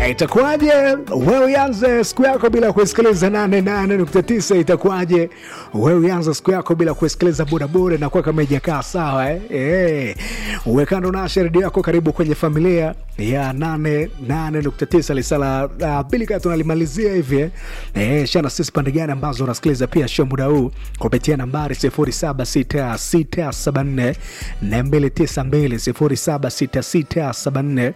itakuwaje wewe uanze siku yako bila kusikiliza 88.9 itakuwaje wewe uanze siku yako bila kusikiliza bodaboda na kuwa kama ijakaa sawa eh? Eh. uwekando nasha redio yako karibu kwenye familia ya 88.9 lisala uh, pili kaa tunalimalizia hivi eh? eh, shana sisi pande gani ambazo unasikiliza pia show muda huu kupitia nambari 076674 292 076674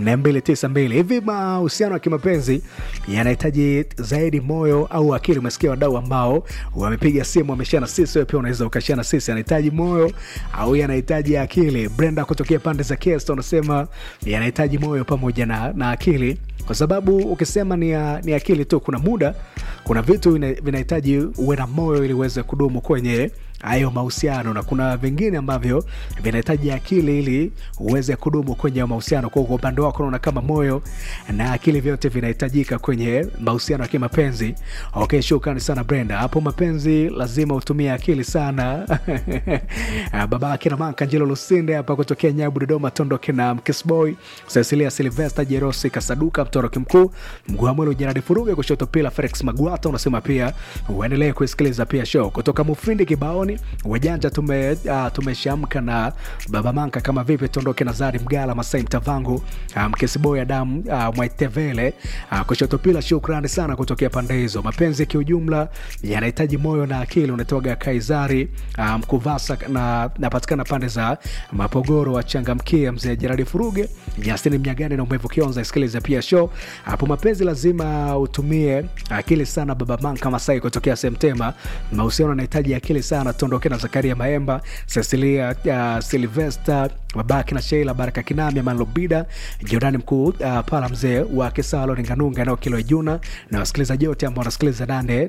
292 hivi mahusiano ya kimapenzi yanahitaji zaidi moyo au akili umesikia wadau ambao wamepiga simu wameshana sisi wewe pia unaweza ukashana sisi anahitaji moyo au yanahitaji akili brenda kutokea pande za kesta unasema yanahitaji moyo pamoja na, na akili kwa sababu ukisema ni, ya, ni akili tu kuna muda kuna vitu vina- vinahitaji uwe na moyo ili uweze kudumu kwenye hayo mahusiano na kuna vingine ambavyo vinahitaji akili ili uweze kudumu kwenye hayo mahusiano kwa kwa upande wako unaona kama moyo na akili vyote vinahitajika kwenye mahusiano ya kimapenzi okay shukrani sana brenda hapo mapenzi lazima utumie akili sana baba akina mankanjelo lusinde hapa kutokea nyabu dodoma tondoke na mkisboy cecilia silvester jerosi kasaduka mtoroki mkuu mguamwelo jeradi furuge kushoto pila felix magwata unasema pia uendelee kuisikiliza pia show kutoka mufindi kibaoni wajanja tume uh, tumeshamka na baba manka kama vipi tondoke na zari mgala masai mtavangu uh, mkesiboy adamu uh, mwaitevele uh, kushoto pila shukrani sana kutokea pande hizo mapenzi kiujumla yanahitaji moyo na akili unatoga kaizari uh, mkuvasa na napatikana pande za mapogoro wachangamkia mzee jeradi furuge jasini mnyagani na umevu kionza isikiliza pia show hapo mapenzi lazima utumie akili sana baba manka masai kutokea semtema mahusiano yanahitaji akili sana tuondoke na zakaria maemba cecilia uh, silvester babaki na sheila baraka kinami amanlobida jordani mkuu uh, pala mzee wa kisalo ninganunga eneo kilo juna na wasikilizaji wote ambao wanasikiliza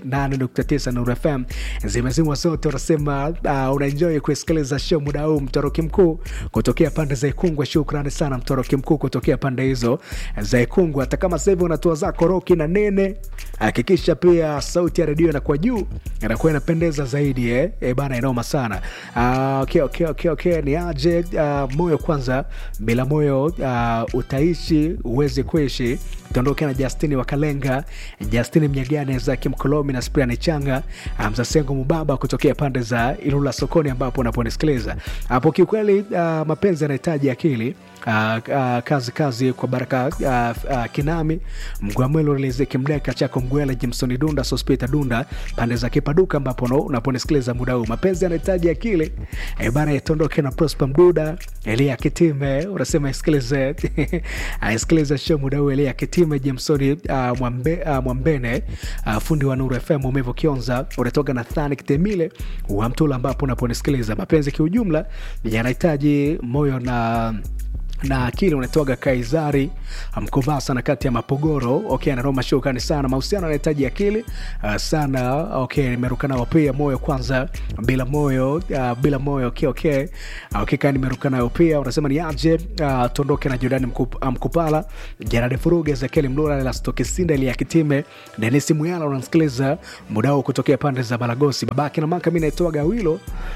89 nuru fm zimezimwa zote wanasema uh, unaenjoy kusikiliza show muda huu mtoroki mkuu kutokea pande za ikungwe shukrani sana mtoroki mkuu kutokea pande hizo za ikungwe hata kama sasa hivi unatoa zako roki na nene hakikisha pia sauti ya redio inakuwa juu inakuwa inapendeza zaidi eh? E, bana inoma sana uh, okay, okay, okay, okay. ni aje uh, moyo kwanza bila moyo uh, utaishi uwezi kuishi tuondoke na justini wakalenga justini mnyagane zaki mkolomi na spriani changa mzasengo mubaba kutokea pande za ilula sokoni ambapo unaponisikiliza hapo kiukweli uh, mapenzi yanahitaji akili Uh, uh, kazi kazi kwa baraka uh, uh, kinami mgwamwelo riziki mdeka chako mgwele jimsoni dunda sospita dunda pande za kipaduka ambapo no- unaponisikiliza muda huu mapenzi yanahitaji akili e bana itondoke na prosper mduda elia kitime unasema isikilize aisikilize show muda huu elia kitime jimsoni uh, mwambe, uh, mwambene uh, fundi wa nuru fm umevo kionza unatoka na thani kitemile wa mtula ambapo unaponisikiliza mapenzi kiujumla yanahitaji moyo na na akili unatoaga kaizari mkovaa sana kati ya mapogoro okay anaroma shukani sana mahusiano anahitaji akili uh, sana okay nimeruka nao pia moyo kwanza bila moyo uh, bila moyo okay okay uh, okay kaa nimeruka nayo pia unasema ni aje uh, tuondoke na jordani Mkup, uh, mkupala jarade furuge ezekieli mlula lastokisinda ili yakitime denisi muyala unamsikiliza muda huu kutokea pande za balagosi babake na maka mi naitoaga wilo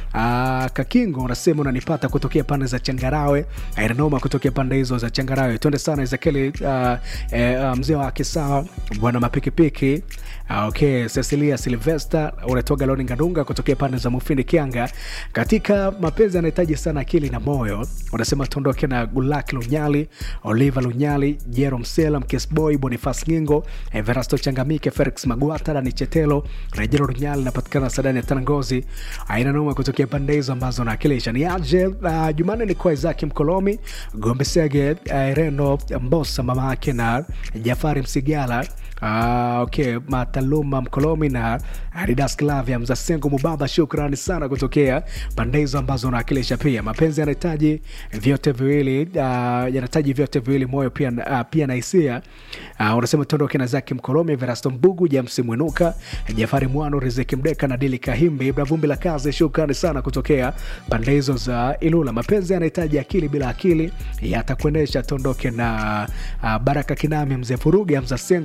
uh, kakingo unasema unanipata kutokea pande za changarawe ainanoma kutokea pande hizo za changarawe twende sana ezekieli uh, eh, uh, mzee wa kisawa bwana mapikipiki uh, okay cecilia silvester unatoga loni ngandunga kutokea pande za mufindi kianga katika mapenzi anahitaji sana akili na moyo unasema tuondoke na gulak lunyali oliver lunyali jero msela mkesboy bonifas ngingo everasto changamike felix magwata dani chetelo rejero lunyali napatikana sadani ya tanangozi aina noma kutokea pande hizo ambazo naakilisha ni aje uh, jumanne ni kwa izaki mkolomi gombe sege uh, reno mbosa mama yake na jafari msigala Uh, okay mataluma mkolomi na adidas clavia mzasengo mubaba shukrani sana kutokea pande hizo ambazo unawakilisha pia mapenzi yanahitaji vyote viwili uh, yanahitaji vyote viwili moyo pia, uh, pia na hisia uh, unasema tuondoke na zaki mkolomi verasto mbugu james mwinuka jafari mwano riziki mdeka na dili kahimbi ibra vumbi la kazi shukrani sana kutokea pande hizo za ilula mapenzi yanahitaji akili bila akili yatakuendesha tuondoke na uh, baraka kinami mzee furugi mzasengo na michael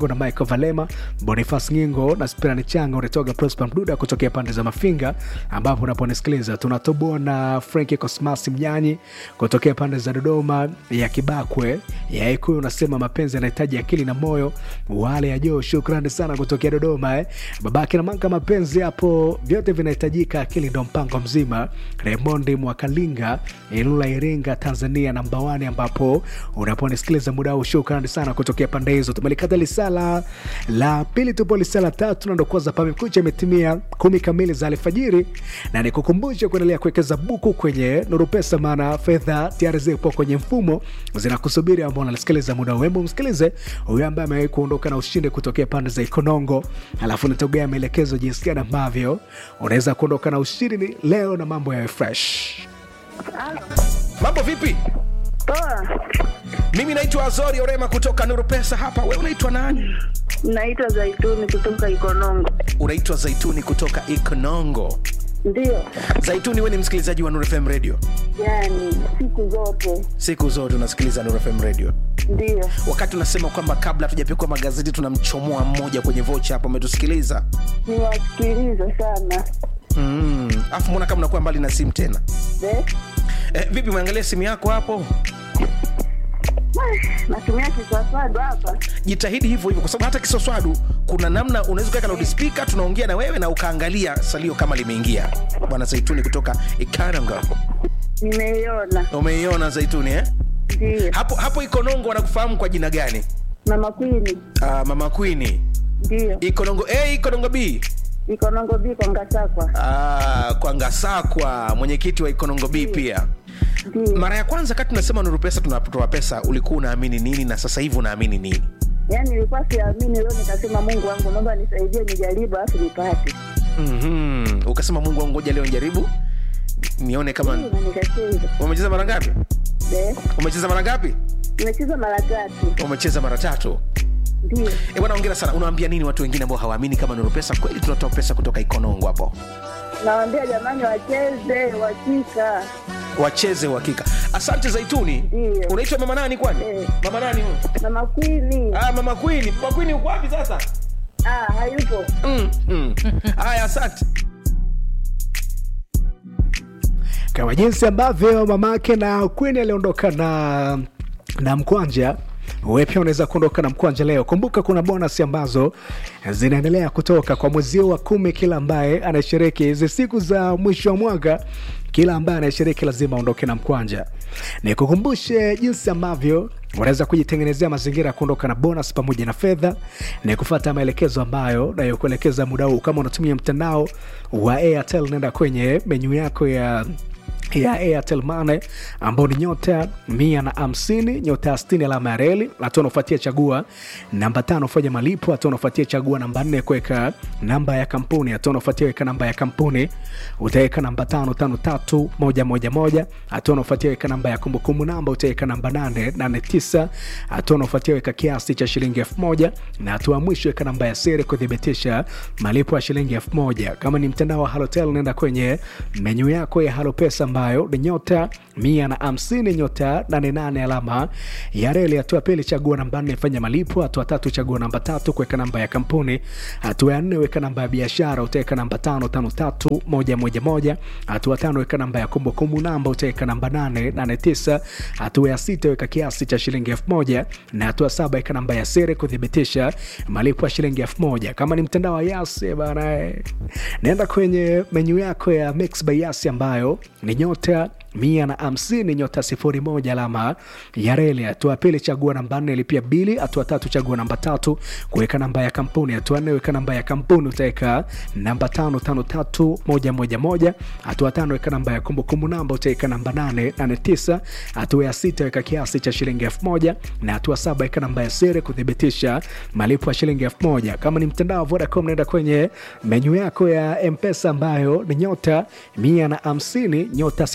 Michael Valema, Boniface Ngingo na Spirani Changa, unatoka Prosper Mduda kutokea pande za Mafinga ambapo unaponisikiliza. Tunatoboa na Franki Cosmas Mnyanyi kutokea pande za Dodoma ya Kibakwe ya Ikuyu, unasema mapenzi yanahitaji akili na moyo. Wale ya Joo, shukrani sana kutokea Dodoma eh. Babake na Manka, mapenzi hapo vyote vinahitajika, akili ndo mpango mzima. Raymond Mwakalinga, Ilula, Iringa, Tanzania namba wani, ambapo unaponisikiliza muda huu, shukrani sana kutokea pande hizo. Tumelikata lisala la pili, tupo lisala tatu na ndo kwanza pamekucha, imetimia kumi kamili za alfajiri, na nikukumbusha kuendelea kuwekeza buku kwenye Nuru Pesa, maana fedha tayari zipo kwenye mfumo zinakusubiri, ambao unalisikiliza muda huu. Hebu msikilize huyu ambaye amewahi kuondoka na ushindi kutokea pande za Ikonongo, alafu nitogea maelekezo jinsi gani ambavyo unaweza kuondoka na ushindi leo na mambo yawe fresh. Mambo vipi? Poa, Mimi naitwa Azori Orema kutoka Nuru Pesa hapa. Wewe unaitwa nani? naitwa Zaituni kutoka Ikonongo. Unaitwa Zaituni kutoka Ikonongo. Ndio, Zaituni, wewe ni msikilizaji wa Nuru FM Radio? yani siku zote Siku zote unasikiliza Nuru FM Radio. ndio. Wakati unasema kwamba kabla hatujapikwa magazeti tunamchomoa mmoja kwenye vocha hapo, umetusikiliza? Niwasikiliza sana Mm. Afu mbona kama unakuwa mbali na simu tena? de Eh, vipi umeangalia simu yako hapo? natumia kiswaswadu hapa. Jitahidi hivyo hivyo, kwa sababu hata kisoswadu kuna namna unaweza kuweka loudspeaker, tunaongea na wewe na ukaangalia salio kama limeingia. Bwana Zaituni kutoka Ikaranga, Nimeiona, umeiona Zaituni eh? ndio. hapo hapo Ikonongo wanakufahamu kwa jina gani? Mama Kwini, Uh, mama Queen. ndio. Ikonongo A, Ikonongo B. Ikonongo biko Ngasakwa, Ah, kwa Ngasakwa, mwenyekiti wa Ikonongo B pia. ndio. Mara ya kwanza kati tunasema Nuru Pesa tunatoa pesa, ulikuwa unaamini nini na sasa hivi unaamini nini? Yani nilikuwa siamini, leo nikasema Mungu wangu, naomba nisaidie, nijaribu alafu nipate. Mhm. Ukasema Mungu wangu, ngoja leo njaribu nione kama Ndio, na nikacheza umecheza mara ngapi? de. Umecheza mara ngapi? Nimecheza mara tatu, Umecheza mara tatu. ndio. Eh, bwana hongera sana. Unawaambia nini watu wengine ambao hawaamini kama Nuru Pesa kweli tunatoa pesa kutoka Ikonongo hapo? Nawaambia jamani, wacheze wakika Wacheze uhakika. Asante Zaituni. Ndio. Unaitwa mama nani kwani? Eh. Mama nani huyo? Mama Kwini. Ah, mama Queen. Mama Queen uko wapi sasa? Ah, hayupo. Mm, mm. Haya, asante. kama jinsi ambavyo mamake na Queen aliondoka na na mkwanja wewe pia unaweza kuondoka na mkwanja leo. Kumbuka kuna bonus ambazo zinaendelea kutoka kwa mwezi huu wa kumi. Kila ambaye anashiriki hizi siku za mwisho wa mwaka, kila ambaye anashiriki lazima aondoke na mkwanja. Nikukumbushe jinsi ambavyo unaweza kujitengenezea mazingira ya kuondoka na bonus pamoja na fedha, ni kufuata maelekezo ambayo nayokuelekeza muda huu. Kama unatumia mtandao wa Airtel, nenda kwenye menyu yako ya ya Airtel Money ambao ni nyota mia na hamsini nyota ya sitini alama ya reli. Hatua unaofuatia chagua namba tano fanya malipo. Hatua unaofuatia chagua namba nne kuweka namba ya kampuni. Hatua unaofuatia weka namba ya kampuni, utaweka namba tano tano tatu moja moja moja. Hatua unaofuatia weka namba ya kumbukumbu namba, utaweka namba nane nane tisa. Hatua unaofuatia weka kiasi cha shilingi elfu moja na hatua ya mwisho weka namba ya siri kuthibitisha malipo ya shilingi elfu moja. Kama ni mtandao wa Halotel, nenda kwenye menyu yako ya Halo Pesa ambayo ni nyota mia na hamsini nyota nane nane alama ya reli. Hatua pili chagua namba nne fanya malipo. Hatua tatu chagua namba tatu kuweka namba ya kampuni. Hatua ya nne weka namba ya biashara, utaweka namba tano tano tatu moja moja moja. Hatua tano weka namba ya kumbukumbu namba, utaweka namba nane nane tisa. Hatua ya sita weka kiasi cha shilingi elfu moja na hatua saba weka namba ya siri kuthibitisha malipo ya shilingi elfu moja. Kama ni mtandao wa Yas bana, eh, nenda kwenye menyu yako ya Mix by Yas ambayo ni nyota mia na hamsini nyota sifuri moja alama ya reli. Hatua pili chagua namba nne lipia bili. Hatua tatu chagua namba tatu kuweka namba ya kampuni. Hatua nne weka namba ya kampuni, utaweka namba tano tano tatu moja moja moja. Hatua tano weka namba ya kumbukumbu namba, utaweka namba nane nane tisa. Hatua ya sita weka kiasi cha shilingi elfu moja na hatua saba weka namba ya siri kuthibitisha malipo ya shilingi elfu moja. Kama ni mtandao wa Vodacom, naenda kwenye menyu yako ya Mpesa ambayo ni nyota mia na hamsini nyota sifuri sifuri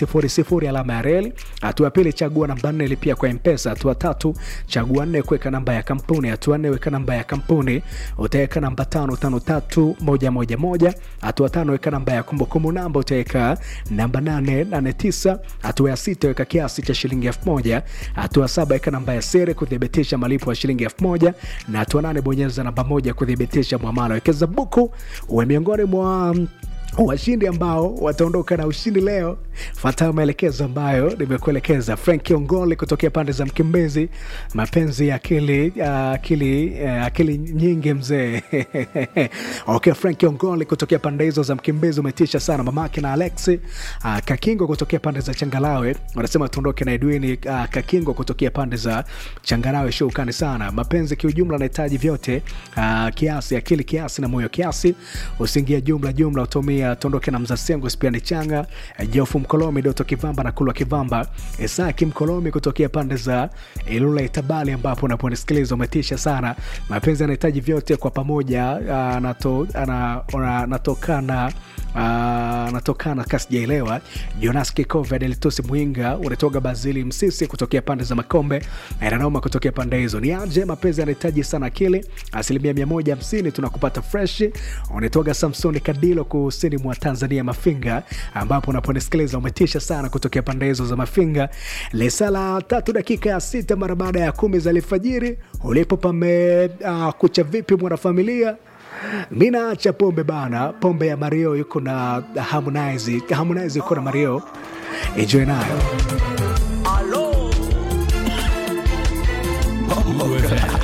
sifuri alama ya reli. Hatua ya pili chagua namba nne lipia kwa mpesa. Hatua tatu chagua nne kuweka namba ya kampuni. Hatua nne weka namba ya kampuni, utaweka namba tano tano tatu moja moja moja. Hatua tano weka namba ya kumbukumbu namba, utaweka namba nane nane tisa. Hatua ya sita weka kiasi cha shilingi elfu moja. Hatua saba weka namba ya siri kuthibitisha malipo ya shilingi elfu moja na hatua nane bonyeza namba moja kuthibitisha mwamala. Wekeza buku uwe miongoni mwa washindi ambao wataondoka na ushindi leo. Fuata maelekezo ambayo nimekuelekeza. Frank Ongoli kutokea pande za Mkimbezi, mapenzi ya akili uh, akili uh, akili nyingi mzee. okay, Frank Ongoli kutokea pande hizo za Mkimbezi umetisha sana. Mamake na Alex uh, Kakingo kutokea pande za Changalawe wanasema tuondoke na Edwini uh, Kakingo kutokea pande za Changalawe. Shukani sana. Mapenzi kiujumla nahitaji vyote uh, kiasi, akili kiasi na moyo kiasi, usiingie jumla jumla utumia tuondoke na mzasengo spiani changa jofu mkolomi doto kivamba na kulwa kivamba isaki mkolomi kutokea pande za ilula itabali ambapo unaponisikiliza umetisha sana mapenzi anahitaji vyote kwa pamoja anatokana anatokana kasijaelewa jonas kikove adelitusi mwinga unatoga bazili msisi kutokea pande za makombe nanoma kutokea pande hizo ni aje mapenzi anahitaji sana akili asilimia 150 tunakupata fresh unatoga samsoni kadilo kusini mwa tanzania mafinga ambapo unaponisikiliza umetisha sana kutokea pande hizo za mafinga lisala tatu dakika ya sita mara baada ya kumi za alfajiri ulipo pame uh, kucha vipi mwanafamilia mi naacha pombe bana pombe ya mario yuko na harmonize harmonize yuko na mario enjoy nayo Alo.